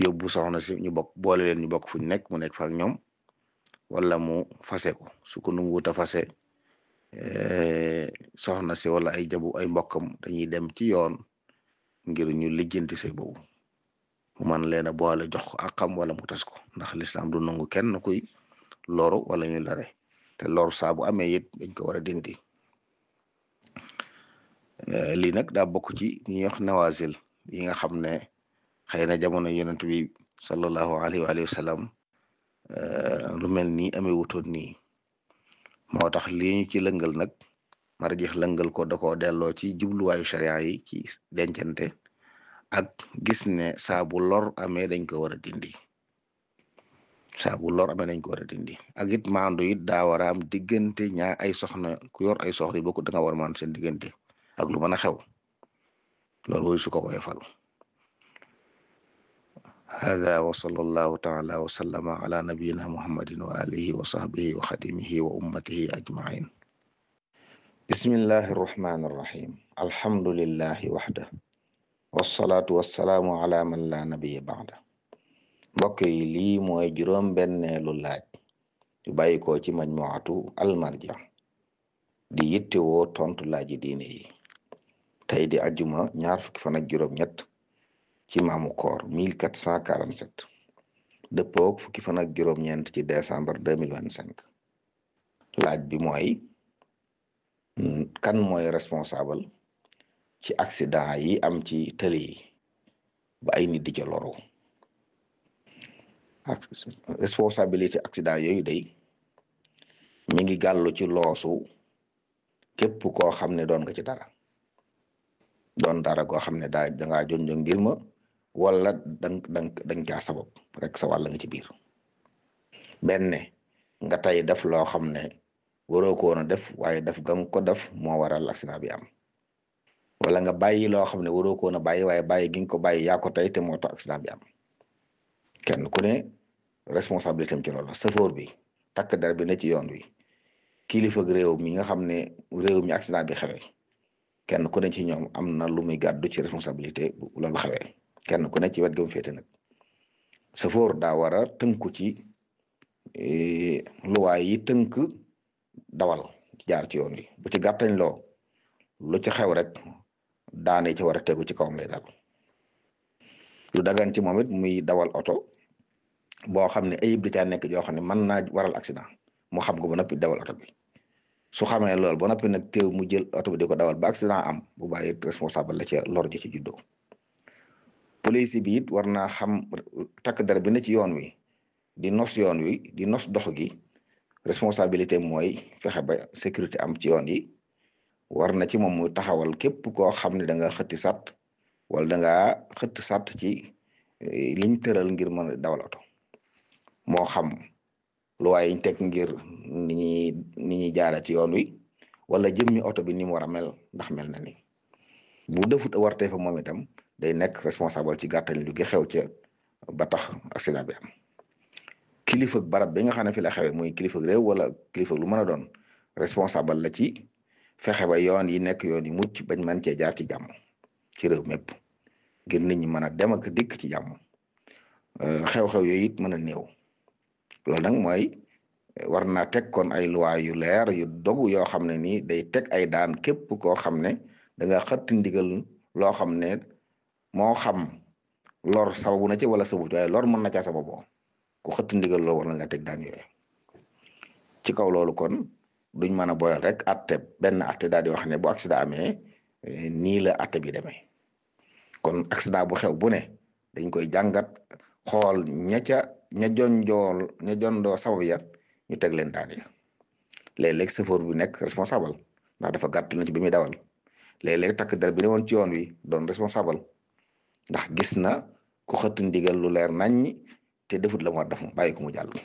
yóbbu soxna si ñu bokk boole leen ñu bokk fu ñu nekk mu nekk fa ak ñoom wala mu fase ko su ko nanguwut a fase soxna si wala ay jabu ay mbokkam dañuy dem ci yoon ngir ñu lijjanti sëy boobu mu man leen a boole jox ko akam wala mu tas ko ndax lislaam du nangu kenn kuy loru wala ñu lare te loru saa bu amee it dañ ko war a dindi lii nag daa bokk ci ñi wax nawazil yi nga xam ne xëy na jamono yonent bi sallallahu alayhi wa sallam lu mel nii amee wutoon nii moo tax lii ñu ci lëngal nag marjeex lëngal ko da koo delloo ci jubluwaayu sharia yi ci dencante ak gis ne saa bu lor amee dañ ko war a dindi saa bu lor amee dañ ko war a dindi ak it maandu it daa war a am diggante ñaa ay soxna ku yor ay soxna yi bokk da nga war a maan seen diggante ak lu mën a xew loolu mooy su ko woyofal hada wa sallallahu taala wa sallama ala nabiyina muhammadin wa alihi wa sahbihi wa xadimihi wa ummatihi ajmain bismillahi arrahmani arrahim alhamdulillahi waxda wasalaatu wasalaamu ala man la nabiya baxda mbokk yi lii mooy juróom benneelu laaj yu bàyyi ko ci majmuatu almarja di yittewoo tontu laaji diine yi tey di ajuma ñaar fukki fan ak juróom ñett ci maamu koor 1447 dëppook fukki fan ak juróom ñeent ci décembre 2025 laaj bi mooy kan mooy responsable ci accident yi am ci tëli yi ba ay nit di ca loru responsabilité accident yooyu day mi ngi gàllu ci loosu képp koo xam ne doon nga ci dara doon dara goo xam ne daa dangaa jonjo ngir ma wala dang dang dang caa sabab rek sa wàll nga ci biir benn nga tey def loo xam ne waroo ko woon a def waaye def ga nga ko def moo waral accident bi am wala nga bàyyi loo xam ne waroo ko woon a bàyyi waaye bàyyi gi nga ko bàyyi yaa ko tey te moo tax accident bi am kenn ku ne responsabilité am ci loolu safoor bi takk der bi ne ci yoon wi kilifa réew mi nga xam ne réew mi accident bi xewee kenn ku ne ci ñoom am na lu muy gàddu ci responsabilité bu loolu xewee kenn ku ne ci wet ga mu féete nag safoor daa war a tënku ci luwaay yi tënk dawal jaar ci yoon wi bu ci gàttañ loo lu ci xew rek daane ci war a tegu ci kawam lay dal lu dagan ci moom it muy dawal oto boo xam ne ayib da caa nekk joo xam ne mën naa waral accident mu xam ko ba noppi dawal oto bi su xamee loolu ba noppi nag teew mu jël oto bi di ko dawal ba accident am bu bàyyi responsable la ci lor ji ci juddoo police bi it war naa xam takk dara bi ne ci yoon wi di nos yoon wi di nos dox gi responsabilité mooy fexe ba sécurité am ci yoon yi war na ci moom muy taxawal képp koo xam ne da nga xëtti sàtt wala da nga xëtt sàtt ci liñ tëral ngir mën a dawal oto moo xam lu waaye ñu teg ngir ni ñuy ni ñuy jaara ci yoon wi wala jëmmi oto bi ni mu war a mel ndax mel na ni bu defut wartee fa moom itam day nekk responsable ci gàttañ lu gi xew ca ba tax accident bi am kilifa barab bi nga xam ne fi la xewee muy kilifa réew wala kilifa lu mën a doon responsable la ci fexe ba yoon yi nekk yoon yi mucc bañ mën cee jaar ci jàmm ci réew mépp ngir nit ñi mën a dem ak dikk ci jàmm xew-xew yooyu it mën a néew loolu nag mooy war naa teg kon ay loi yu leer yu dogu yoo xam ne nii day teg ay daan képp koo xam ne da nga xëtt ndigal loo xam ne moo xam lor sababu na ci wala sababut waaye lor mën na caa sababoo ku xëtt ndigal loo war na nga teg daan yooyu ci kaw loolu kon duñ mën a boyal rek atte benn atte daal di wax ne bu accident amee nii la atte bi demee kon accident bu xew bu ne dañ koy jàngat xool ña ca ña jonjool ña jondoo sabab ya ñu teg leen daan ya léeg-léeg chauffeur bi nekk responsable ndax dafa gàtt na ci bi muy dawal léeg-léeg takk der bi ne woon ci yoon wi doon responsable ndax gis na ku xëtt ndigal lu leer naññi te defut la mu war def mu bàyyi ko mu jàll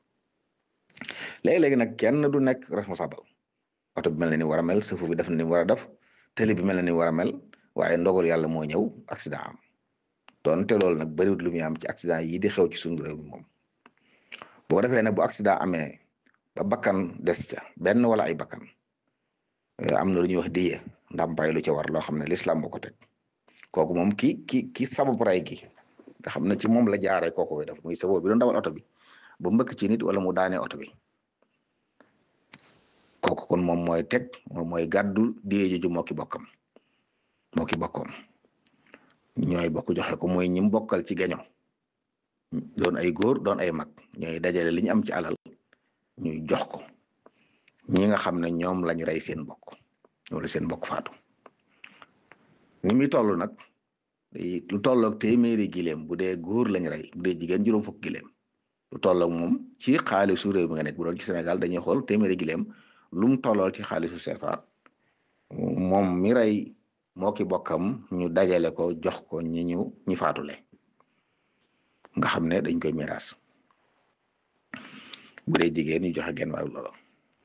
léegi-léegi nag kenn du nekk responsable oto bi mel na ni war a mel chauffeur bi def na ni war a def télé bi mel na ni war a mel waaye ndogal yàlla moo ñëw accident am doonte loolu nag bariwut lu muy am ci accident yi di xew ci suñu réew mi moom boo defee ne bu accident amee ba bakkan des ca benn wala ay bakkan am na lu ñuy wax diye ndàmpaay lu ca war loo xam ne l'islam moo ko teg kooku moom ki ki ki sababu ray gi nga xam ne ci moom la jaaree kooku koy def muy saboo bi doon dawal oto bi ba mbëkk ci nit wala mu daanee oto bi kooku kon moom mooy teg moom mooy gàddu die joju moo ki bokkam moo ki bokkoom ñooy bokk joxe ko mooy ñim bokkal ci gaño doon ay góor doon ay mag ñooy dajale li ñu am ci alal ñuy jox ko ñi nga xam ne ñoom lañ rey seen bokk wala seen bokk faatu ni muy toll nag lu tolloog téeméeri gileem bu dee góor lañ rey bu dee jigéen juróom fukk gileem lu tolloog moom ci xaalisu réew mi nga nekk bu doon ci Sénégal dañuy xool téeméeri gileem lu mu tollool ci xaalisu CFA moom mi rey moo ki bokkam ñu dajale ko jox ko ñi ñu ñi faatule nga xam ne dañ koy miraas bu dee jigéen ñu joxe genn wàllu loolu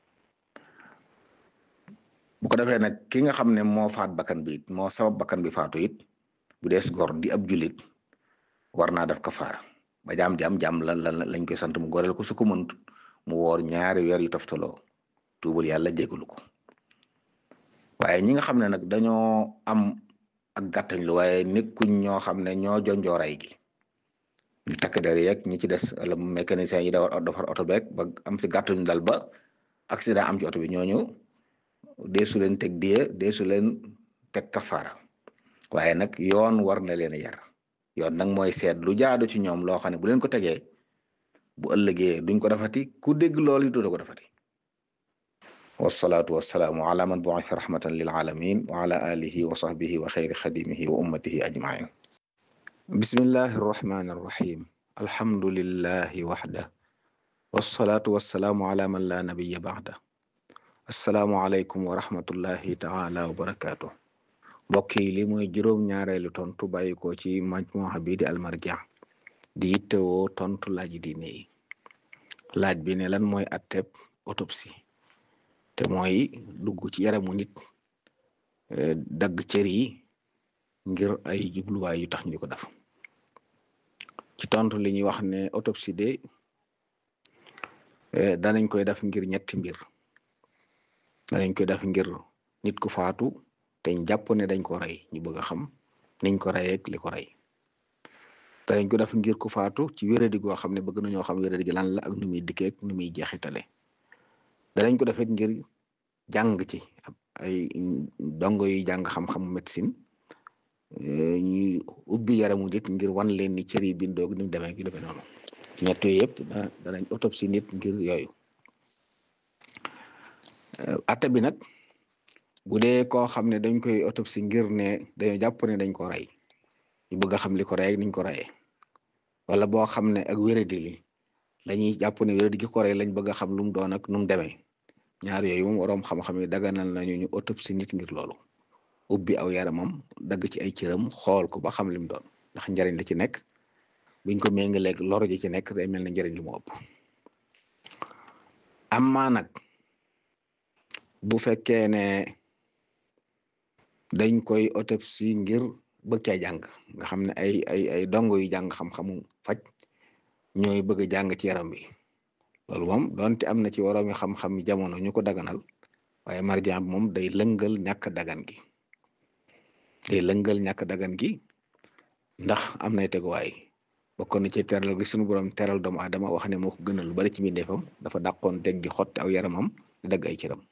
bu ko defee nag ki nga xam ne moo faat bakkan bi it moo sabab bakkan bi faatu it bu dees gor di ab julit war naa def kafaara ba jaam jaam jaam lan lan lañ koy sant mu goreel ko su ko mënut mu woor ñaari weer yu toftaloo tuubal yàlla jégalu ko waaye ñi nga xam ne nag dañoo am ak gàttañ lu waaye nekkuñ ñoo xam ne ñoo jonjooray gi ñu takk der yeeg ñi ci des wala mécanicien yi dawar defar oto beeg ba am ci gàttañ dal ba accident am ci oto bi ñooñu deesu leen teg die deesu leen teg kafaara waaye nag yoon war na leen a yar yoon nag mooy seet lu jaadu ci ñoom loo xam ne bu leen ko tegee bu ëllëgee duñ ko defati ku dégg loolu du ko defati wasalaatu wasalaamu ala man bu'itha rahmatan lil alamin wa ala alihi wa sahbihi wa xayri xadimihi wa ummatihi ajmain bismillahi arrahmani arrahim alhamdulillahi waxda wasalaatu wasalaamu ala man la nabiya ba'da assalaamu aleykum wa rahmatullahi taala wa barakaatu mbokk yi li mooy juróom-ñaareelu tontu bàyyi ko ci majmuha bii di almarja di yittewoo tontu laaj diine yi laaj bi ne lan mooy atteb autopsie te mooy dugg ci yaramu nit dagg cër yi ngir ay jubluwaay yu tax ñu ko def ci tontu li ñuy wax ne autopsie de danañ koy def ngir ñetti mbir danañ koy def ngir nit ku faatu te jàpp ne dañ ko rey ñu bëgg a xam niñ ko reyee ak li ko rey danañ ko def ngir ku faatu ci wéradi goo xam ne bëgg nañoo xam wéradi gi lan la ak nu muy dikkee ak nu muy jeexitale danañ ko defet ngir jàng ci ay dongo yi jàng xam-xamu médecine ñuy ubbi yaramu nit ngir wan leen ni cër yi bindoog ni mu demee gi defee noonu ñett yooyu yëpp danañ autopsie nit ngir yooyu atte bi nag bu dee koo xam ne dañ koy autopsie ngir ne dañoo jàpp ne dañ ko rey ñu bëgg a xam li ko rey ak niñ ko reyee wala boo xam ne ak wéradi li lañuy jàpp ne wéradi gi ko rey lañ bëgg a xam lu mu doon ak nu mu demee ñaar yooyu moom waroom xam-xam yi daganal nañu ñu autopsie nit ngir loolu ubbi aw yaramam dagg ci ay cëram xool ko ba xam li mu doon ndax njariñ la ci nekk buñ ko méngaleeg lor ji ci nekk day mel ne njariñ li mu ëpp amma nag bu fekkee ne dañ koy autopsie ngir bëgg caa jàng nga xam ne ay ay ay dongo yu jàng xam-xamu faj ñooy bëgg a jàng ci yaram bi loolu moom donte am na ci waroomi xam-xam jamono ñu ko daganal waaye marjaan bi moom day lëngal ñàkk dagan gi day lëngal ñàkk dagan gi ndax am nay teguwaay bokkoon na ci teral gi suñu borom teral doomu aadama wax ne moo ko gënal lu bari ci mbindeefam dafa dàqoon teg di xotti aw yaramam di dagg ay cëram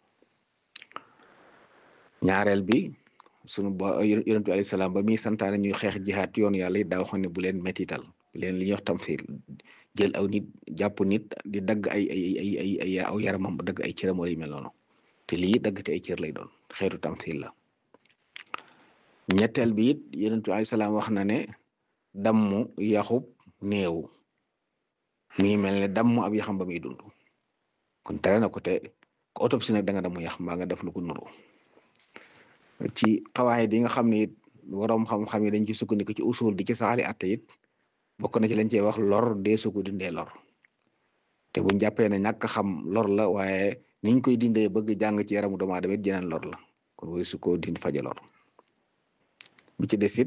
ñaareel bi sunu bo yonent bi alayhi salaam ba muy santaane ñuy xeex jihaat yoonu yàlla it daa waxoon ne bu leen metital bu leen li ñuy wax tamfiir jël aw nit jàpp nit di dagg ay ay ay ay ay aw yaramam bu dagg ay cëram wala yu mel noonu te lii dagg te ay cër lay doon xeetu tamfiir la ñetteel bi it yonent bi alayhi salaam wax na ne dammu yaxub néew mi mel ne dammu ab yaxam ba muy dund kon tere na ko te ko autopsie nag da nga damu yax mbaa nga def lu ko nuru ci xawaay di nga xam ne it waroom xam-xam yi dañ ci sukkandiku ci usul di ci saxali atte it bokk na ci lañ cey wax lor dee su ko dindee lor te buñ jàppee ne ñàkk xam lor la waaye niñ koy dindee bëgg jàng ci yaramu doomu aadama it jeneen lor la kon wari su ko dind faje lor bi ci des it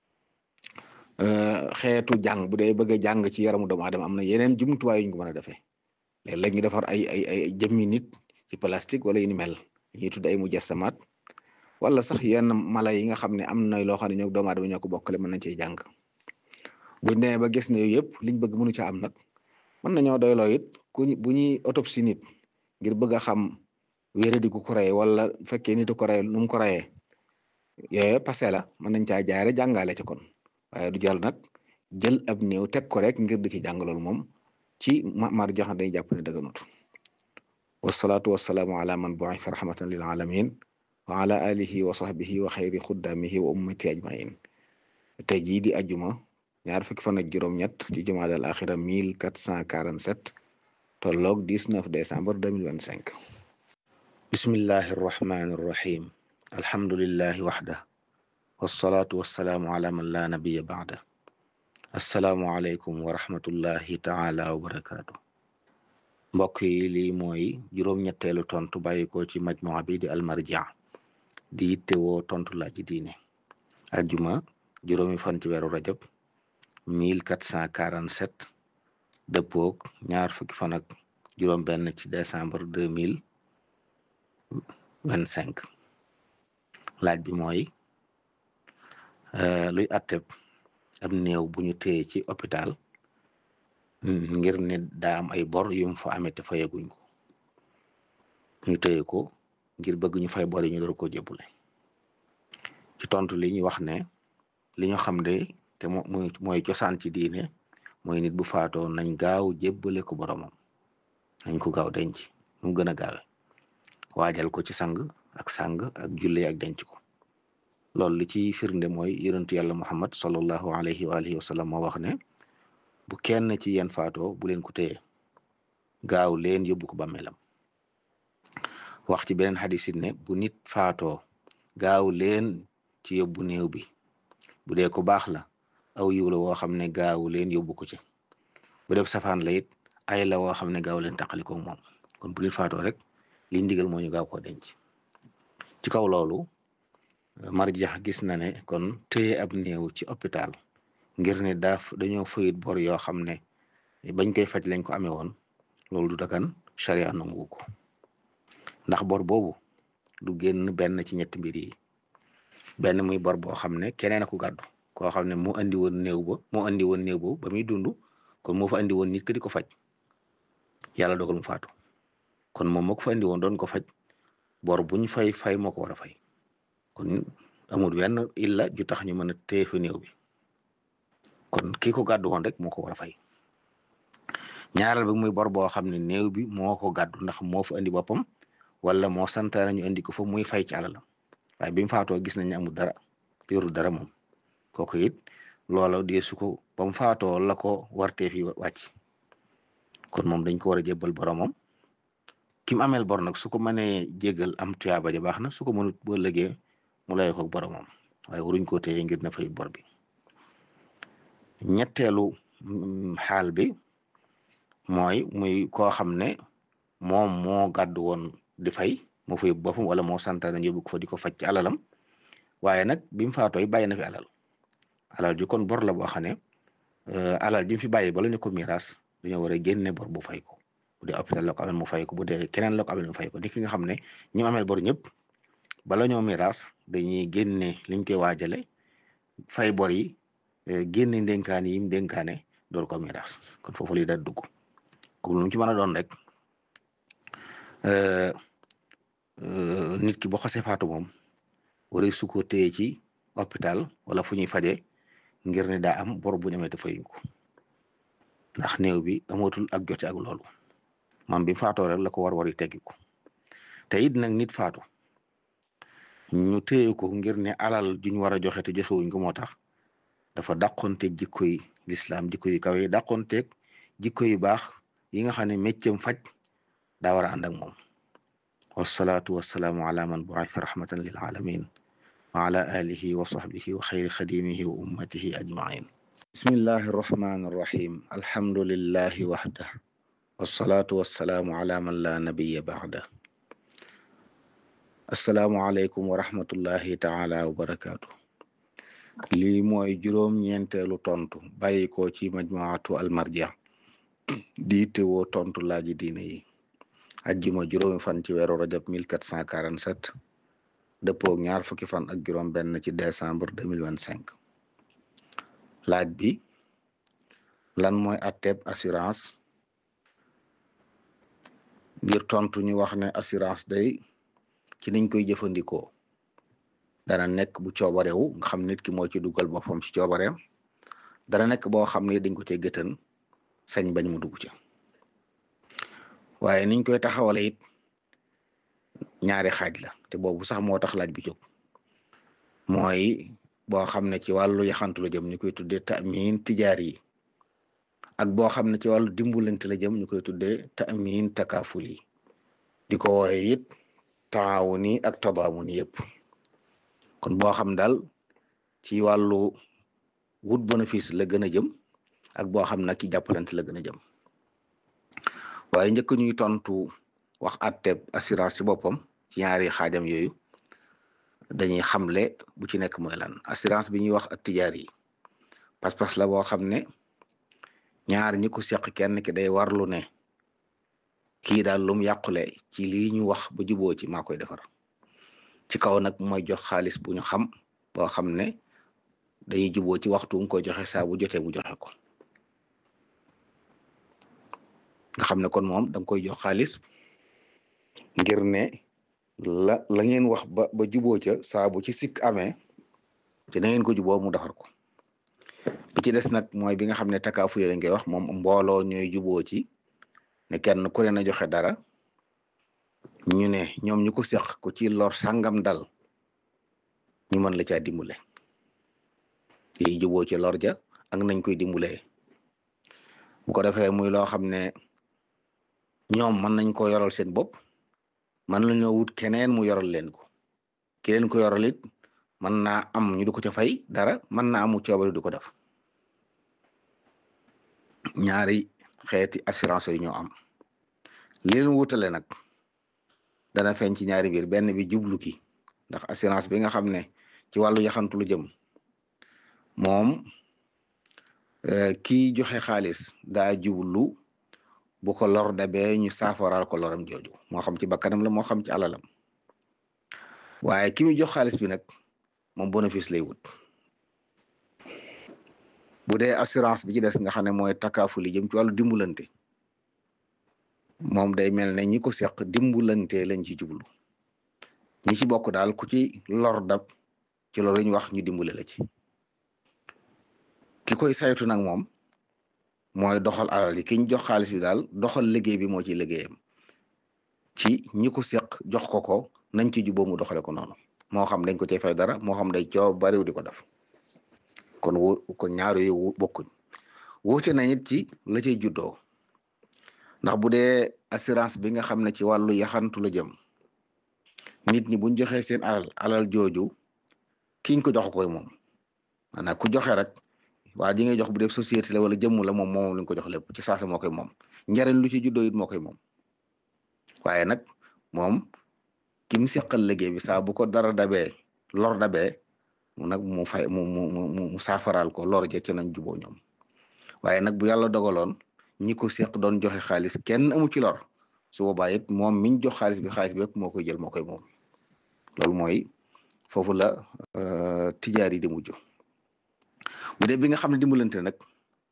xeetu jàng bu dee bëgg a jàng ci yaramu doomu aadama am na yeneen jumtuwaay yuñ ko mën a defee léeg-léeg ñu defar ay ay ay jëmmi nit ci plastique wala yu ni mel ñuy tudd ay mujassamaat wala sax yenn mala yi nga xam ne am na loo xam ne ñoo doomu aadama ñoo ko bokkale mën nañ cee jàng bu nee ba gis ne yooyu yëpp liñ bëgg mënu ca am nag mën nañoo doyloo it ku bu ñuy autopsie nit ngir bëgg a xam wéradi ku ko rey wala bu fekkee nit ko rey nu mu ko reyee yooyu passé la mën nañ caa jaare jàngale ci kon waaye du jël nag jël ab néew teg ko rek ngir di ci jàng loolu moom ci mar jax day jàpp ne dëgganut wasalaatu wasalaamu ala man bu'itha rahmatan lil alamin wa ala alihi wa sahbihi wa xayri xuddamihi wa ummati ajmain tey jii di ajuma ñaar fukki fan ak juróom-ñett ci jumaada al axira 1447 tolloog 19 décembre 2025 bismillahi arrahmani arrahim alhamdulillahi waxda wasalaatu wasalaamu ala man la nabiya baada assalaamu aleykum wa rahmatullahi taala wa barakaatu mbokk yi lii mooy juróom-ñetteelu tontu bàyyi ko ci majmua bi di almarja di yittewoo tontu laaj ji diine ajjuma juróomi fan ci weeru rajab 1447 dëppoog ñaar fukki fan ak juróom benn ci décembre 2025 laaj bi mooy luy atteb ab néew bu ñu téye ci hôpital ngir ne daa am ay bor yum fa amee te fayaguñ ko ñu téye ko ngir bëgg ñu fay bor yi ñu door ko jébbule ci tontu li ñu wax ne li ñu xam de te mooy mooy cosaan ci diine mooy nit bu faatoo nañ gaaw jébbale ko boromam nañ ko gaaw denc mu gën a gaawe waajal ko ci sang ak sang ak julle ak denc ko loolu li ci firnde mooy yonentu yàlla muhammad sallallahu alayhi wa alihi wa sallam moo wax ne bu kenn ci yéen faatoo bu leen ko téye gaaw leen yóbbu ko bàmmeelam wax ci beneen xadis it ne bu nit faatoo gaaw leen ci yóbbu néew bi bu dee ko baax la aw yiw la woo xam ne gaaw leen yóbbu ko ci bu def safaan la it ay la woo xam ne gaaw leen taqaliko moom kon bu nit faatoo rek li ndigal moo ñu gaaw koo denc ci kaw loolu marjax gis na ne kon téye ab néew ci hôpital ngir ne daaf dañoo fayit bor yoo xam ne bañ koy faj lañ ko amee woon loolu du dagan charia nangu ko ndax bor boobu du génn benn ci ñetti mbir yi benn muy bor boo xam ne keneen a ko gàddu koo xam ne moo andi woon néew ba moo andi woon néew ba ba muy dund kon moo fa andi woon nit ki di ko faj yàlla dogal mu faatu kon moom moo ko fa andi woon doon ko faj bor buñ fay fay moo ko war a fay kon amul wenn illa ju tax ñu mën a téye fa néew bi kon ki ko gàddu woon rek moo ko war a fay ñaareel bi muy bor boo xam ne néew bi moo ko gàddu ndax moo fa andi boppam wala moo santaane ñu andi ko fa muy fay ci alalam waaye bi mu faatoo gis nañ ne amul dara yorul dara moom kooku it loola dee su ko ba mu faatoo la ko wartee fi wàcc kon moom dañ ko war a jébbal boromam ki mu ameel bor nag su ko mënee jéggal am tuyaaba ja baax na su ko mënut boo lëgee mu lay ko boromam waaye waruñ koo téye ngir na fay bor bi ñetteelu xaal bi mooy muy koo xam ne moom moo gàddu woon di fay moo fay boppam wala moo santaane ñu yóbbu ko fa di ko faj ci alalam waaye nag bi mu faatooy bàyyi na fi alal alal ji kon bor la boo xam ne alal ji mu fi bàyyi bala ñu ko miiras dañoo war a génne bor bu fay ko bu dee hôpital la ko amel mu fay ko bu dee keneen la ko amel mu fay ko ni ki nga xam ne ñi amel bor ñëpp bala ñoo miiras dañuy génne liñ koy waajale fay bor yi génne ndénkaane yi mu dénkaane door ko miiras kon foofu li da dugg comme lu mu ci mën a doon rek nit ki boo xasee faatu moom waree su ko téye ci hôpital wala fu ñuy faje ngir ne daa am bor bu ñu amee te fayuñ ko ndax néew bi amatul ak jote ak loolu maam bi faatoo rek la ko war war yi teggi ko te it nag nit faatu ñu téye ko ngir ne alal juñ war a joxe te joxewuñ ko moo tax dafa dàqonteeg jikko yi lislaam jikko yu kaw yi dàqonteeg jikko yu baax yi nga xam ne méccam faj daa war a ànd ak moom wasalaatu wasalaamu ala man bu'itha rahmatan lil alamin wa ala alihi wa sahbihi wa xayri xadimihi wa ummatihi ajmain bismillahi arrahmani arrahim alhamdulillahi waxda wasalaatu wasalaamu ala man la nabiya baxda assalaamu aleykum wa rahmatullahi taala wa barakaatu lii mooy juróom-ñeenteelu tontu bàyyi ko ci majmuatu almarja di teewoo tontu laaji diine yi ajjuma juróomi fan ci weeru rajab 1447 dëppoog ñaar fukki fan ak juróom benn ci décembre 2025 laaj bi lan mooy atteb assurance ngir tontu ñu wax ne assurance day ci niñ koy jëfandikoo dana nekk bu coobarewu nga xam nit ki moo ci dugal boppam ci coobareem dana nekk boo xam ne dañ ko cee gëtën sañ bañ mu dugg ca waaye niñ koy taxawale it ñaari xaaj la te boobu sax moo tax laaj bi jóg mooy boo xam ne ci wàllu yaxantu la jëm ñu koy tuddee tamin tijaar yi ak boo xam ne ci wàllu dimbalante la jëm ñu koy tuddee tamin takaaful yi di ko wooye it taawuni ak tadaamun yëpp kon boo xam daal ci wàllu wut bénéfice la gën a jëm ak boo xam nag ci jàppalante la gën a jëm waaye njëkk ñuy tontu wax atteb assurance ci boppam ci ñaari xaajam yooyu dañuy xamle bu ci nekk mooy lan assurance bi ñuy wax ak tijaar yi pas-pas la boo xam ne ñaar ñi ko seq kenn ki day warlu ne kii daal lum yàqule ci lii ñu wax ba juboo ci maa koy defar ci kaw nag mooy jox xaalis bu ñu xam boo xam ne dañuy juboo ci waxtu nga koy joxe saa bu jotee mu joxe ko nga xam ne kon moom danga koy jox xaalis ngir ne la la ngeen wax ba ba juboo ca saa bu ci sikk amee te na ngeen ko juboo mu defar ko bi ci des nag mooy bi nga xam ne takaafuye lañ koy wax moom mbooloo ñooy juboo ci ne kenn ku ne na joxe dara ñu ne ñoom ñu ko seq ko ci lor sàngam dal ñu mën la caa dimbale yi juboo ci lor ja ak nañ koy dimbalee bu ko defee muy loo xam ne ñoom mën nañ ko yoral seen bopp mën nañoo wut keneen mu yoral leen ko ki leen ko yoral it mën naa am ñu du ko ca fay dara mën naa amu coobari du ko def ñaari xeeti assurance yi ñoo am li leen wutale nag dana feeñ ci ñaari biir benn bi jublu ki ndax assurance bi nga xam ne ci wàllu yaxantu lu jëm moom kii joxe xaalis daa jublu bu ko lor dabee ñu saafaral ko loram jooju moo xam ci bakkanam la moo xam ci alalam waaye ki muy jox xaalis bi nag moom bénéfice lay wut bu dee assurance bi ci des nga xam ne mooy takaafu li jëm ci wàllu dimbulante moom day mel ne ñi ko seq dimbulante lañ ci jublu ñi ci bokk daal ku ci lor dab ci loolu ñu wax ñu dimbale la ci ki koy saytu nag moom mooy doxal alal yi ki ñu jox xaalis bi daal doxal liggéey bi moo ci liggéeyam ci ñi ko seq jox ko ko nañ ci juboo mu doxale ko noonu moo xam dañ ko cay fay dara moo xam day coow bariw di ko def kon wu kon ñaar yooyu bokkuñ wuute nañ it ci la cay juddoo ndax bu dee assurance bi nga xam ne ci wàllu yaxantu la jëm nit ñi buñ joxee seen alal alal jooju kiñ ko jox koy moom maanaam ku joxe rek waa ji ngay jox bu dee société la wala jëmm la moom moom lañ ko jox lépp ci saasa moo koy moom njariñ lu ci juddoo it moo koy moom waaye nag moom ki mu seqal liggéey bi saa bu ko dara dabee lor dabee mu nag mu fay mu mu mu mu saafaraal ko lor ja ci nañ juboo ñoom waaye nag bu yàlla dogaloon ñi ko seq doon joxe xaalis kenn amu ci lor su boobaa it moom miñ jox xaalis bi xaalis bi yëpp moo koy jël moo koy moom loolu mooy foofu la tijaar yi di mujj bu dee bi nga xam ne dimbalante nag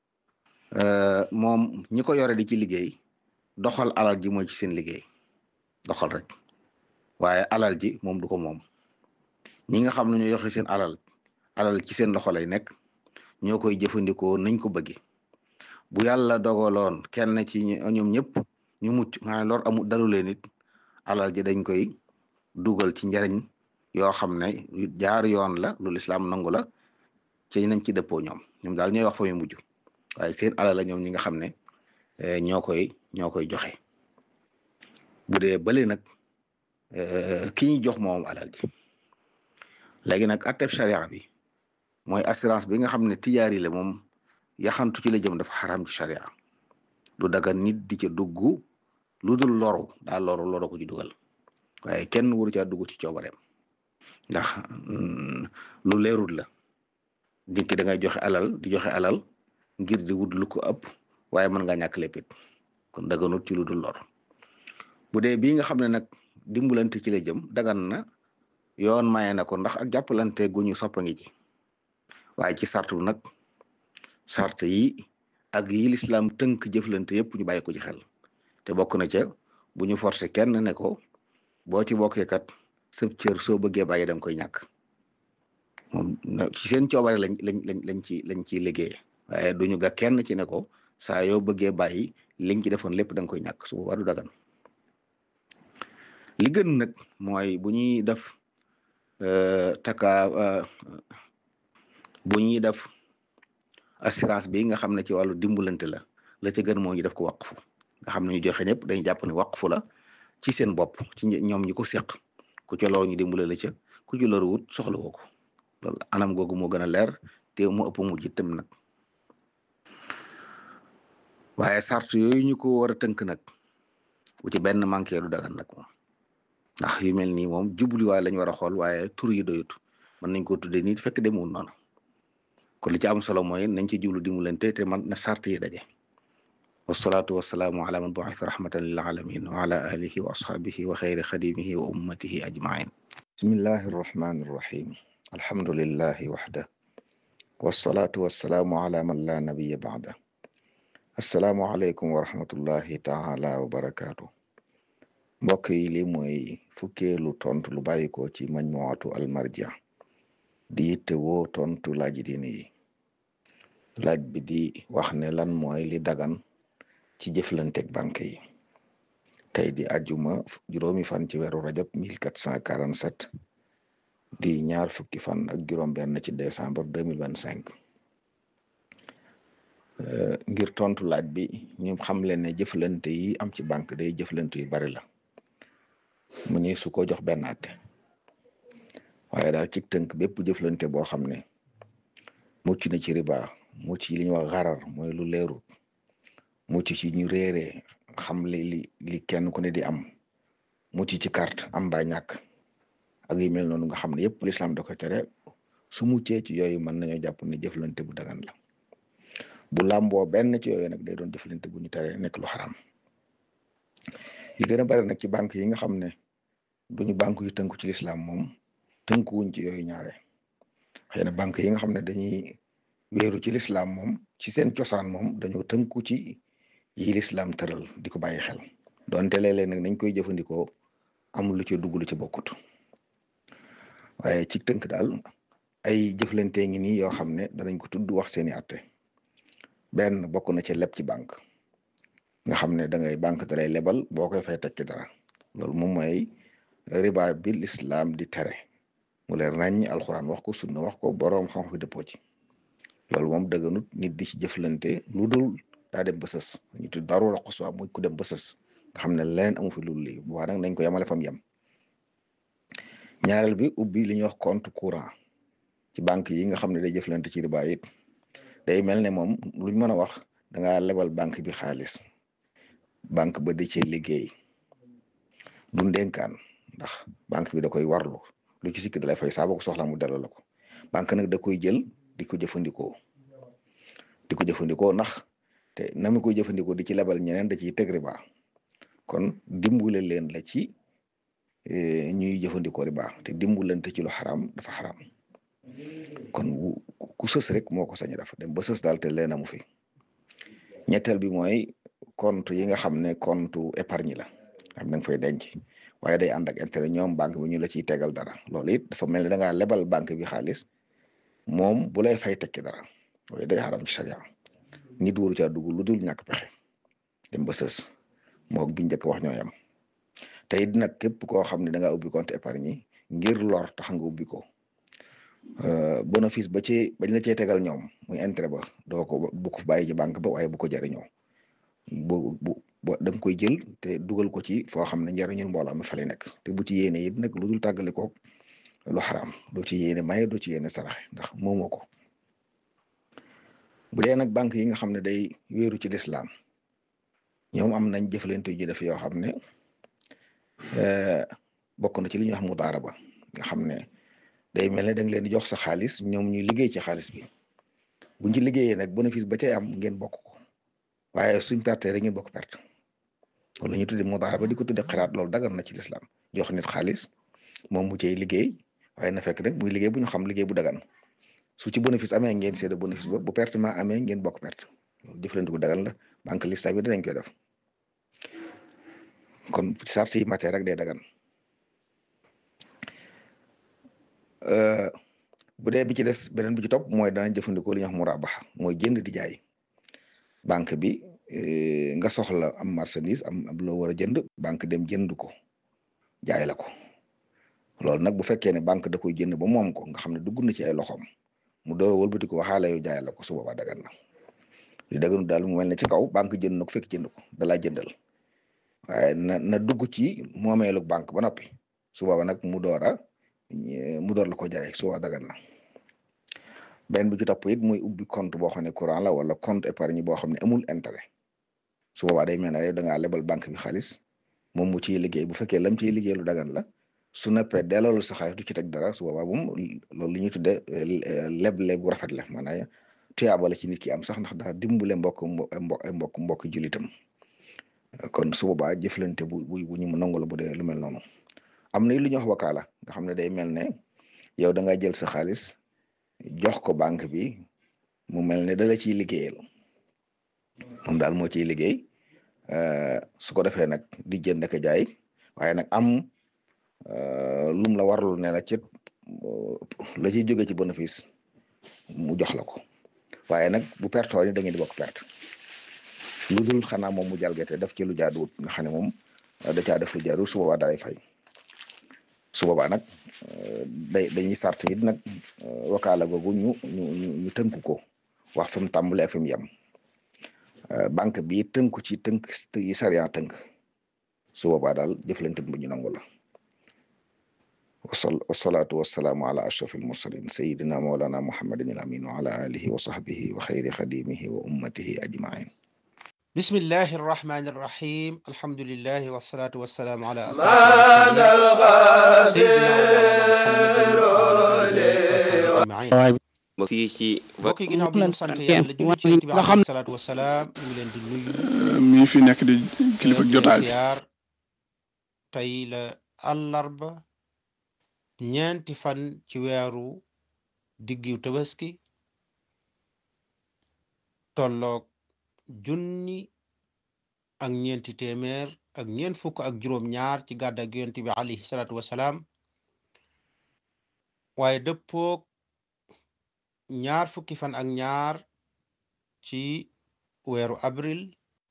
moom ñi ko yore di ci liggéey doxal alal ji mooy ci seen liggéey doxal rek waaye alal ji moom du ko moom ñi nga xam ne ñoo yoxe seen alal alal ci seen loxo lay nekk ñoo koy jëfandikoo nañ ko bëgge bu yàlla dogaloon kenn ci ñoom ñëpp ñu mucc maanaam lor amul dalu leen it alal ji dañ koy dugal ci njariñ yoo xam ne jaar yoon la lu lislaam nangu la ci nañ ci dëppoo ñoom ñoom daal ñooy wax fa muy mujj waaye seen alal la ñoom ñi nga xam ne ñoo koy ñoo koy joxe bu dee bële nag ki ñuy jox moom alal ji léegi nag atteb sharia bi mooy assurance bi nga xam ne tijaari la moom yaxantu ci la jëm dafa xaram ci sharia du daga nit di ca dugg lu dul loru daa loru loru ko ci dugal waaye kenn waru caa dugg ci coobareem ndax lu leerul la nit ki da ngay joxe alal di joxe alal ngir di wut lu ko ëpp waaye mën nga ñàkk léppit kon daganut ci lu dul lor bu dee bii nga xam ne nag dimbalante ci la jëm dagan na yoon maye na ko ndax ak jàppalante gu ñu soppa ngi ci waaye ci sartu nag sart yi ak yi lislaam tënk jëflante yëpp ñu bàyyi ko ci xel te bokk na ca bu ñu forcé kenn ne ko boo ci bokkee kat sëb cër soo bëggee bàyyi da nga koy ñàkk moom ci seen coobare lañ lañ lañ lañ ci lañ ciy liggéey waaye duñu ga kenn ci ne ko saa yoo bëggee bàyyi liñ ci defoon lépp da nga koy ñàkk su boobaa du dagan li gën nag mooy bu ñuy def taka bu ñuy def assurance bi nga xam ne ci wàllu dimbalante la la ca gën moo ñu def ko waqfu nga xam ne ñu joxe ñëpp dañuy jàpp ne waqfu la ci seen bopp ci ñoom ñi ko seq ku ci loolu ñu dimbale la ca ku ci loru wut soxla woo ko loolu anam googu moo gën a leer te mu ëpp mujj itam nag waaye sart yooyu ñu ko war a tënk nag bu ci benn manqué du dagan nag moom ndax yu mel nii moom jubluwaay lañ war a xool waaye tur yi doyut mën nañ ko tuddee nii fekk demul noonu kon li ci am solo mooy nañ ci jublu dimbalante te man na sart yi daje wasalaatu wasalaamu ala man bu'itha rahmatan lil alamin wa ala alihi wa ashabihi wa xayri xadimihi wa ummatihi ajmain bismillahi arrahmani arrahim alhamdulillahi waxda wasalaatu wasalaamu ala man la nabiya ba'da assalaamu aleykum wa rahmatullahi taala wa barakaatu mbokk yi li mooy fukkeelu tontu lu bàyyi ko ci majmuatu almarja di yitte woo tontu laaj diine yi laaj bi di wax ne lan mooy li dagan ci jëflanteeg banque yi tey di ajuma juróomi fan ci weeru rajab 1447 di ñaar fukki fan ak juróom benn ci décembre 2025 ngir tontu laaj bi ñu xam leen ne jëflante yi am ci banque day jëflante yu bari la mu ni su ko jox benn àtte waaye daal ci tënk bépp jëflante boo xam ne mucc na ci riba mucc ci li ñuy wax xarar mooy lu leerut mucc ci ñu réeree xam li li li kenn ku ne di am mucc ci carte am ba ñàkk ak yu mel noonu nga xam ne yëpp lislaam da ko tere su muccee ci yooyu mën nañoo jàpp ne jëflante bu dagan la bu làmboo benn ci yooyu nag day doon jëflante bu ñu tere nekk lu xaram li gën a bari nag ci banque yi nga xam ne duñu banque yu tënku ci lislaam moom tënkuwuñ ci yooyu ñaare xëy na banque yi nga xam ne dañuy wéeru ci lislaam moom ci seen cosaan moom dañoo tënku ci yi lislaam tëral di ko bàyyi xel donte léeg-léeg nag nañ koy jëfandikoo amul lu ci dugg lu ci bokkut waaye ci tënk daal ay jëflante ngi nii yoo xam ne danañ ko tudd wax seeni atte benn bokk na ci leb ci banque nga xam ne da ngay banque da lay lebal boo koy fay teg ci dara loolu moom mooy riba bi lislaam di tere mu leer nañ alxuraan wax ko sunna wax ko boroom xam fi dëppoo ci loolu moom dëgganut nit di ci jëflante lu dul daa dem ba sës ñu tudd darura xuswa muy ku dem ba sës nga xam ne leneen amu fi loolu lii bu baax nag nañ ko yamale fam yem ñaareel bi ubbi li ñuy wax compte courant ci banque yi nga xam ne day jëflante ci riba it day mel ne moom luñ mën a wax da ngaa lebal banque bi xaalis banque ba di ci liggéey du ndénkaan ndax banque bi da koy warlu lu ci sikk da lay fay saa boo ko soxlaa mu delloo la ko banque nag da koy jël di ko jëfandikoo di ko jëfandikoo ndax te na mu koy jëfandikoo di ci lebal ñeneen da ciy teg riba kon dimbule leen la ci ñuy jëfandikoo riba te dimbulante ci lu xaraam dafa xaraam kon ku sës rek moo ko sañ def dem ba sës daal te leen amu fi ñetteel bi mooy compte yi nga xam ne compte épargne la xam da nga fay denc waaye day ànd ak intérêt ñoom banque bi ñu la ciy tegal dara loolu it dafa mel ne da ngaa lebal banque bi xaalis moom bu lay fay tekki dara waaye day xaram ci sharia nit waru caa dugg lu dul ñàkk pexe dem ba sës moog bi njëkk wax ñoo yam te it nag képp koo xam ne da ngaa ubbi compte épargne ngir lor tax nga ubbi ko bénéfice ba ci bañ la cee tegal ñoom muy intérêt ba doo ko bu ko bàyyi ci banque ba waaye bu ko jariñoo bu bu da nga koy jël te dugal ko ci foo xam ne njariñul mbooloo mi fa lay nekk te bu ci yéene it nag lu dul tàggale ko lu xaraam doo ci yéene maye doo ci yéene saraxe ndax moomoo ko bu dee nag banque yi nga xam ne day wéeru ci lislaam ñoom am nañ jëflante ju def yoo xam ne bokk na ci li ñuy wax mudaaraba nga xam ne day mel ne da nga leen di jox sa xaalis ñoom ñuy liggéey ci xaalis bi buñ ci liggéeyee nag bénéfice ba cay am ngeen bokk ko waaye suñ perte rek ngeen bokk perte loolu la ñuy tuddee mudaaraba di ko tuddee xiraat loolu dagar na ci lislaam jox nit xaalis moom mu cay liggéey waaye na fekk nag muy liggéey bu ñu xam liggéey bu dagan su ci bénéfice amee ngeen séddoo bénéfice ba bu perte ma amee ngeen bokk perte jëflante bu dagan la banque lista bi dinañ koy def kon sart yi matee rek day dagan bu dee bi ci des beneen bi ci topp mooy dana jëfandikoo li ñuy wax murabaha mooy jënd di jaay banque bi nga soxla am marchandise am am loo war a jënd banque dem jënd ko jaay la ko loolu nag bu fekkee ne banque da koy jënd ba moom ko nga xam ne dugg na ci ay loxoom mu door a wëlbati ko waxaale yow jaay la ko su boobaa dagan na li daganu daal mu mel ne ci kaw banque jënd na ko fekk jënd ko da laa jëndal waaye na na dugg ci moomeelu banque ba noppi su boobaa nag mu door a mu door la ko jaay su boobaa dagan na benn bi ci topp it muy ubbi compte boo xam ne courant la wala compte épargne boo xam ne amul intérêt su boobaa day mel ne yow da ngaa lebal banque bi xaalis moom mu ciy liggéey bu fekkee lam ciy liggéey lu dagan la su neppee delloo sa xaalis du ci teg dara su boobaa moom loolu li ñuy tuddee leble bu rafet la maanaam tuyaaba la ci nit ki am sax ndax daa dimbale mbokk mbokk mbokk mbokk jullitam kon su boobaa jëflante bu bu bu ñu nangu la bu dee lu mel noonu am na lu ñuy wax wakaala nga xam ne day mel ne yow da nga jël sa xaalis jox ko banque bi mu mel ne dala ciy liggéeyal moom daal moo ciy liggéey su ko defee nag di jënd ak jaay waaye nag am lum la warul ne la ci la ciy jóge ci bénéfice mu jox la ko waaye nag bu perte ni da ngeen di bokk perte lu dul xanaa moom mu jalgate def ci lu jaaduwut nga xam ne moom da caa def lu jaaduwut su boobaa dalay fay su boobaa nag day dañuy sart it nag wakaala googu ñu ñu ñu tënk ko wax fi mu tàmbale ak fi mu yem banque bi tënku ci tënk yi sariya tënk su boobaa daal jëflante bu ñu nangu la wasalaatu wasalaamu ala ashraf almursalin sayidina mawlana muhammadin al amin wa ala alihi wa sahbihi wa xayri xadimihi wa ummatihi ajmain bismillahi arrahmani irrahim alhamdulilahi wasalaatu wasalaamu ala ba fii ci mbokk yi ginnaaw bi ñu sant yàlla julli ci yonent bi alayhi salaatu wasalaam ñu ngi leen di nuyu mi fi nekk di kilifa jotaay bi siyaar tey la àllarba ñeenti fan ci weeru diggiw tabaski tolloog junni ak ñeenti téeméer ak ñeent fukk ak juróom ñaar ci gàdda ak yonent bi alayhi salaatu wasalaam waaye dëppoog ñaar fukki fan ak ñaar ci weeru avril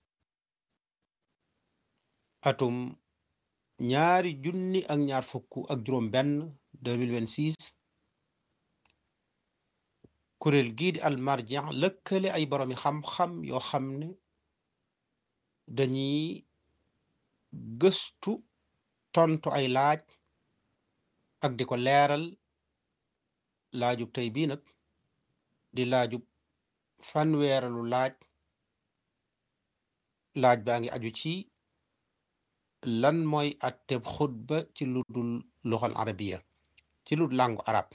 atum ñaari junni ak ñaar fukk ak juróom benn 2026 kuréel gii di almarjan lëkkale ay boroomi xam-xam yoo xam ne dañuy gëstu tontu ay laaj ak di ko leeral laajub tey bii nag di laajub fanweeralu laaj laaj baa ngi aju ci lan mooy atteb xutba ci lu dul luxal arabiya ci lu làngu arab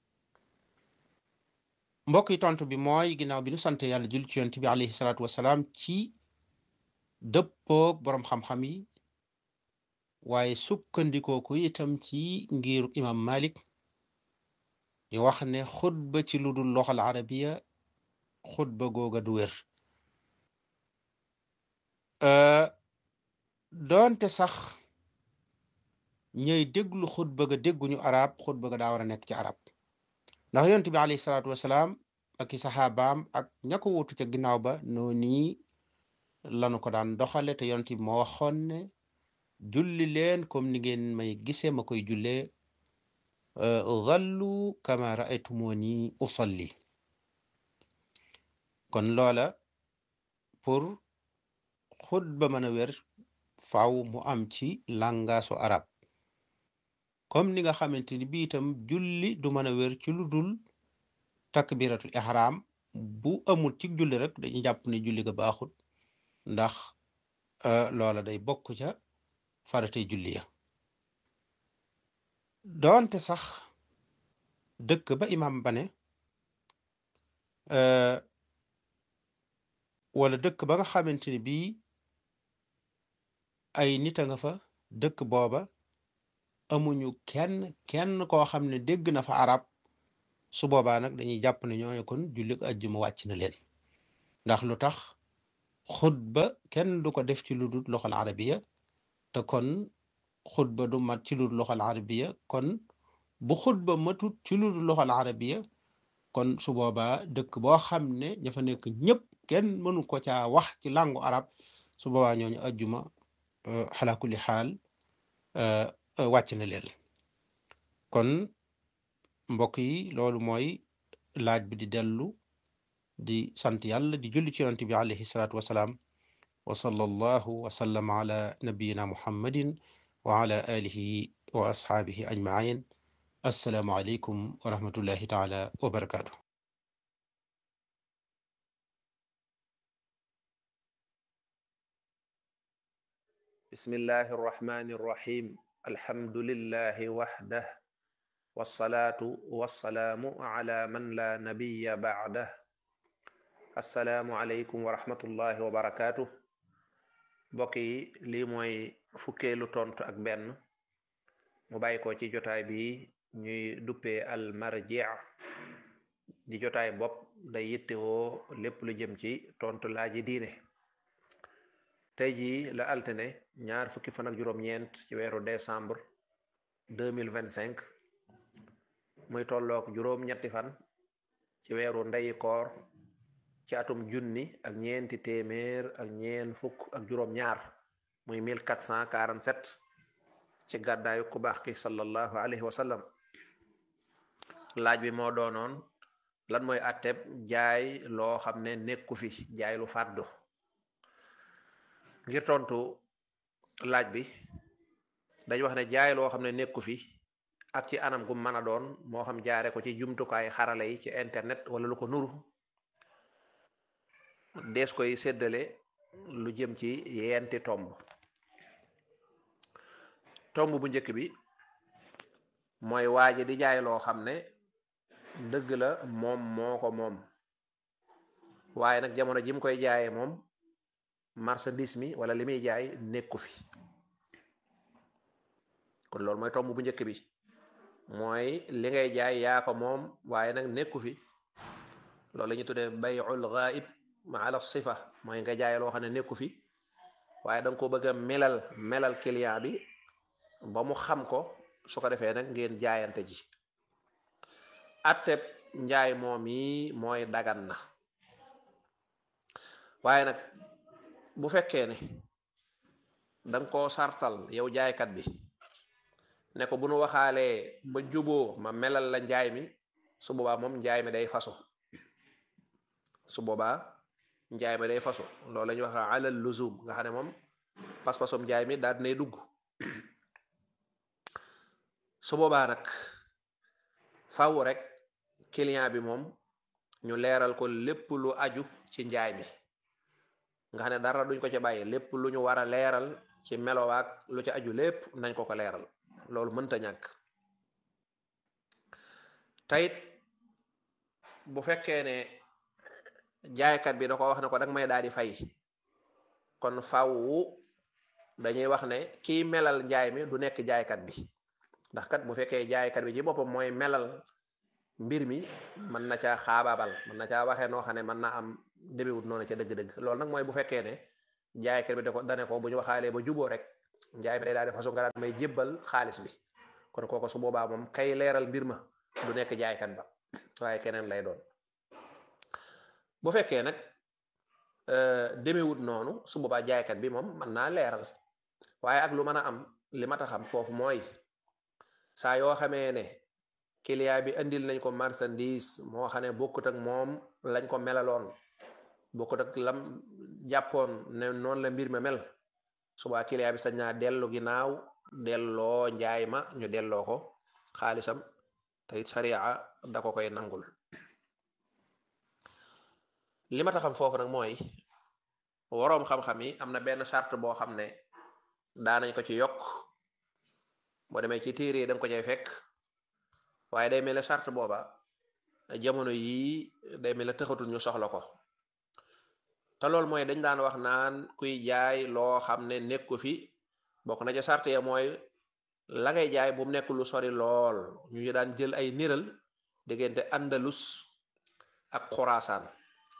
mbokk yi tontu bi mooy ginnaaw bi nu sant yàlla jul ci yonent bi alayhi salaatu wasalaam ci dëppoog boroom xam-xam yi waaye sukkandikoo ko itam ci ngiru imam malik ñu wax ne xutba ci lu dul loxal arabiya xutba googa du wér doonte sax ñooy déglu xutba ga dégguñu arab xutba ga daa war a nekk ci arab ndax yonent bi alayhi salaatu wasalaam ak i saxaabaam ak ña ko wutu ca ginnaaw ba noo nii lanu ko daan doxale te yonent bi moo waxoon ne julli leen comme ni ngeen may gisee ma koy jullee zallu kama raaytumuni usalli kon loola pour xutba mën a wér faaw mu am ci làngaasu arab comme ni nga xamante ni bi itam julli du mën a wér ci lu dul takbiratul ihram bu amul ci julli rek dañuy jàpp ne julli ga baaxut ndax loola day bokk ca faratay julli ya doonte sax dëkk ba imam ba ne wala dëkk ba nga xamante ni bii ay nit a nga fa dëkk booba amuñu kenn kenn koo xam ne dégg na fa arab su boobaa nag dañuy jàpp ne ñooñu kon julli ajjuma wàcc na leen ndax lu tax xutba kenn du ko def ci lu dul loxal arabiya te kon xutba du mat ci lu dul loxal arabiya kon bu xutba matut ci lu dul loxal arabiya kon su boobaa dëkk boo xam ne ña fa nekk ñëpp kenn mënu ko caa wax ci làngu arab su boobaa ñooñu ajjuma xala kulli xaal wàcc na leen kon mbokk yi loolu mooy laaj bi di dellu di sant yàlla di julli ci yonent bi alayhi salaatu wasalaam wa sallallahu wa sallam ala nabiyina muhammadin wa ala alihi wa ashaabihi ajmain assalaamu aleykum wa rahmatullahi taala wa barakaatu bismillahi arrahmani irrahim alhamdulillahi waxdah wassalaatu wassalaamu ala man la nabiya bacdah assalaamu aleykum wa rahmatullahi wa barakaatu mbokk yi lii mooy fukkeelu tontu ak benn mu bàyyi ko ci jotaay bi ñuy duppee al marji di jotaay bopp day yittewoo lépp lu jëm ci tontu laaji diine tey jii la altine ñaar fukki fan ak juróom-ñeent ci weeru décembre deux mille vingt cinq muy tolloog juróom-ñetti fan ci weeru ndeyi koor ci atum junni ak ñeenti téeméer ak ñeen fukk ak juróom-ñaar muy mille quatre cent quarante sept ci gàddaayu ku baax ki sallallahu alayhi wa sallam laaj bi moo doonoon lan mooy atteb jaay loo xam ne nekku fi jaay lu fàddu ngir tontu laaj bi dañ wax ne jaay loo xam ne nekku fi ak ci anam gu mën a doon moo xam jaare ko ci jumtukaay xarala yi ci internet wala lu ko nuru dees koy séddale lu jëm ci yenti tomb tomb bu njëkk bi mooy waaje di jaay loo xam ne dëgg la moom moo ko moom waaye nag jamono ji mu koy jaayee moom marchandise mi wala li muy jaay nekku fi kon loolu mooy tomb bu njëkk bi mooy li ngay jaay yaa ko moom waaye nag nekku fi loolu la ñu tuddee bay'ul ghaib ma ala sifa mooy nga jaay loo xam ne nekku fi waaye da nga ko bëgg a melal melal client bi ba mu xam ko su ko defee nag ngeen jaayante ji atteb njaay moom yi mooy dagan na waaye nag bu fekkee ne danga koo sartal yow jaaykat bi ne ko bu nu waxaalee ba juboo ma melal la njaay mi su boobaa moom njaay mi day fasu su boobaa njaay mi day fasu loolu la ñuy wax alal luzum nga xam ne moom pas-pasum njaay mi daal dinay dugg su boobaa nag faw rek client bi moom ñu leeral ko lépp lu aju ci njaay mi nga xam ne dara duñ ko ca bàyyi lépp lu ñu war a leeral ci melowaak lu ci aju lépp nañ ko ko leeral loolu mënta ñàkk tayit bu fekkee ne jaaykat bi da ko wax ne ko danga may daal di fay kon faw dañuy wax ne kiy melal njaay mi du nekk jaaykat bi ndax kat bu fekkee jaaykat bi ci boppam mooy melal mbir mi mën na caa xaabaabal mën na caa waxee noo xam ne mën na am demewut noonu ca dëgg-dëgg loolu nag mooy bu fekkee ne jaaykat bi da ko dane ko bu ñu waxaalee ba juboo rek njaay mi day daal di façon nga daal may jébbal xaalis bi kon kooku su boobaa moom kay leeral mbir ma du nekk jaaykat ba waaye keneen lay doon bu fekkee nag demewut noonu su boobaa jaaykat bi moom mën naa leeral waaye ak lu mën a am li ma ta xam foofu mooy saa yoo xamee ne client bi andil nañ ko marchandise moo xam ne bokkut ak moom lañ ko melaloon bokkut ak lam jàppoon ne noonu la mbir ma mel subaa client bi sañ naa dellu ginnaaw delloo njaay ma ñu delloo ko xaalisam te it sariya da ko koy nangul li ma taxam foofu nag mooy waroom xam-xam yi am na benn charte boo xam ne daanañ ko ci yokk boo demee ci téere yi da nga ko cay fekk waaye day mel ne charte booba jamono yii day mel ne tëxatul ñu soxla ko te loolu mooy dañ daan wax naan kuy jaay loo xam ne nekku fi bokk na ca charte ya mooy la ngay jaay bu mu nekk lu sori lool ñu daan jël ay niral diggante andalus ak xuraasaan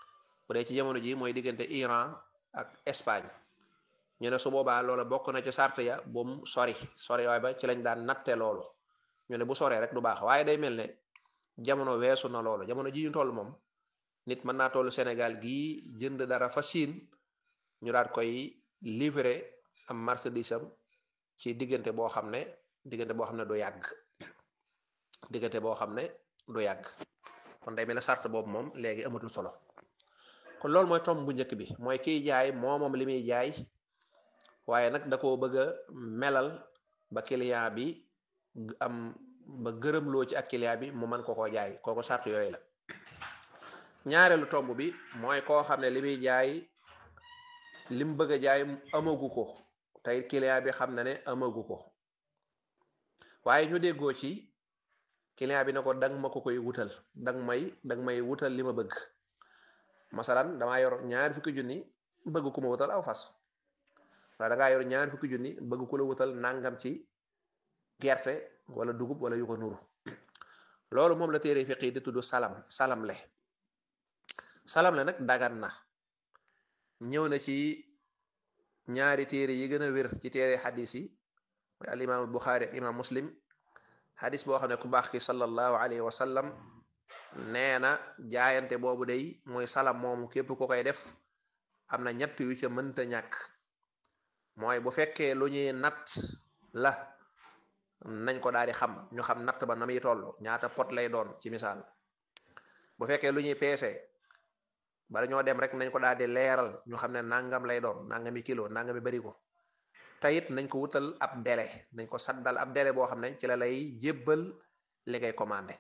bu dee ci jamono ji mooy diggante Iran ak Espagne ñu ne su boobaa loola bokk na ci sart ya bu mu sori sori waay ba ci lañ daan natte loolu ñu ne bu soree rek du baax waaye day mel ne jamono weesu na loolu jamono ji ñu toll moom nit mën naa toll Sénégal gii jënd dara fa Chine ñu daat koy livrer am marchandise am ci diggante boo xam ne diggante boo xam ne du yàgg diggante boo xam ne du yàgg kon day mel ne sart boobu moom léegi amatul solo kon loolu mooy tomb bu njëkk bi mooy kiy jaay moo moom li muy jaay waaye nag da koo bëgg a melal ba client bi am ba gërëmloo ci ak client bi mu mën ko koo jaay kooku sart yooyu la ñaareelu tomb bi mooy koo xam ne li muy jaay li mu bëgg a jaay amagu ko tey client bi xam na ne amagu ko waaye ñu déggoo ci client bi ne ko dang ma ko koy wutal dang may dang may wutal li ma bëgg masalan damaa yor ñaari fukki junni bëgg ku ma wutal aw fas waaye dangaa yor ñaari fukki junni bëgg ku la wutal nangam ci gerte wala dugub wala yu ko nuru loolu moom la téere fiq yi di tudd salam salam le salam le nag dagan na ñëw na ci ñaari téere yi gën a wér ci téere xadis yi mooy al imaam buxaari ak imaam muslim xadis boo xam ne ku baax ki sallallahu alayhi wa sallam nee na jaayante boobu day mooy salam moomu képp ku koy def am na ñett yu ca mënta ñàkk mooy bu fekkee lu ñuy natt la nañ ko daal di xam ñu xam natt ba na muy toll ñaata pot lay doon ci misaal bu fekkee lu ñuy peese bala ñoo dem rek nañ ko daal di leeral ñu xam ne nangam lay doon nangami kilo nangami bari ko tayit nañ ko wutal ab délai nañ ko saddal ab délai boo xam ne ci la lay jébbal li ngay commandé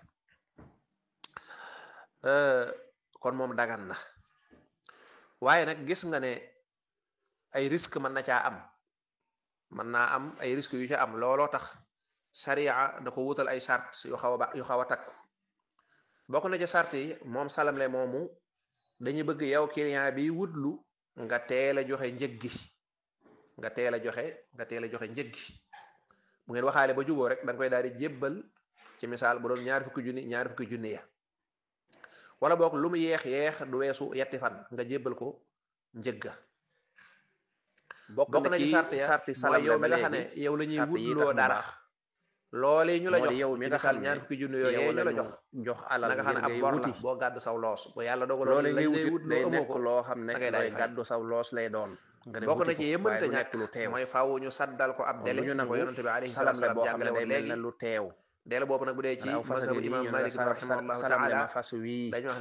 kon moom dagan na waaye nag gis nga ne ay risque mën na caa am mën naa am ay risque yu ca am looloo tax sariya da ko wutal ay sart yu xaw a yu xaw a takku bokk na ca sart yi moom salamle moomu dañuy bëgg yow client bi wutlu nga teel a joxe njëg gi nga teel a joxe nga teel a joxe njëg gi bu ngeen waxaale ba juboo rek da nga koy daal di jébbal ci misaal bu doon ñaari fukki junni ñaari fukki junni ya wala boog lu mu yeex yeex du weesu yetti fan nga jébbal ko njëg ga bokk na ci sart ya mooy yow mi nga xam ne yow la ñuy wutloo dara loolee ñu la jox yow mi nga misaal xam ñaar fukki junni yooyu ñu la jox jox alal na nga xam ne ab ngir bor ngay la wuti boo gàddu saw loos bu yàlla dogaloon loole lañ ngay lay wuti wut day loo amoo nekk ko loo xam ne da ngay daal di looy fay. gàddu saw loos lay doon nga dem bokk na wuti ci ko, yëmante waaye du ñàkk nekk lu teew mooy faaw ñu saddal ko ab kon délai lu ñu ko nangu yonante bi alayhi salam salaatu la salaam boo xam jàngale ne day woon mel léegi ne lu teew délai boobu nag bu dee ci aw fas mazhabu ngi nii imam ñu ne Malik la rahimahullahu salam le taala ma fas wii dañu wax